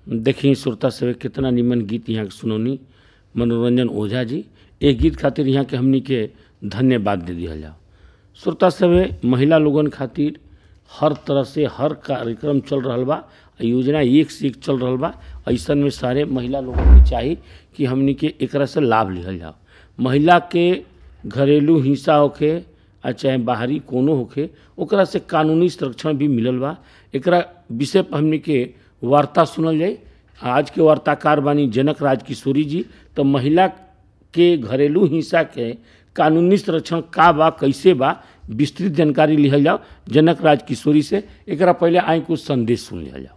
देखी श्रोता सभे कितना निमन गीत यहाँ के सुनौनी मनोरंजन ओझा जी एक गीत खातिर यहाँ के हमनी के धन्यवाद दे दिया जाओ श्रोता सभे महिला लोगन खातिर हर तरह से हर कार्यक्रम चल रहा बा योजना एक से एक चल रहा बा ऐसन में सारे महिला लोगन के चाही कि हमनी के एकरा से लाभ लिहल जाओ महिला के घरेलू हिंसा होखे आ चाहे बाहरी कोनो होखे ओकरा से कानूनी संरक्षण भी मिलल बा एकरा विषय पर हमनी के वार्ता सुनल जाए आज के वार्ताकार बानी जनक राज किशोरी जी तो महिला के घरेलू हिंसा के कानूनी संरक्षण का बा कैसे बा विस्तृत जानकारी लिहल जाओ जनक राज किशोरी से एकरा पहले आई कुछ संदेश सुन लिहल जाओ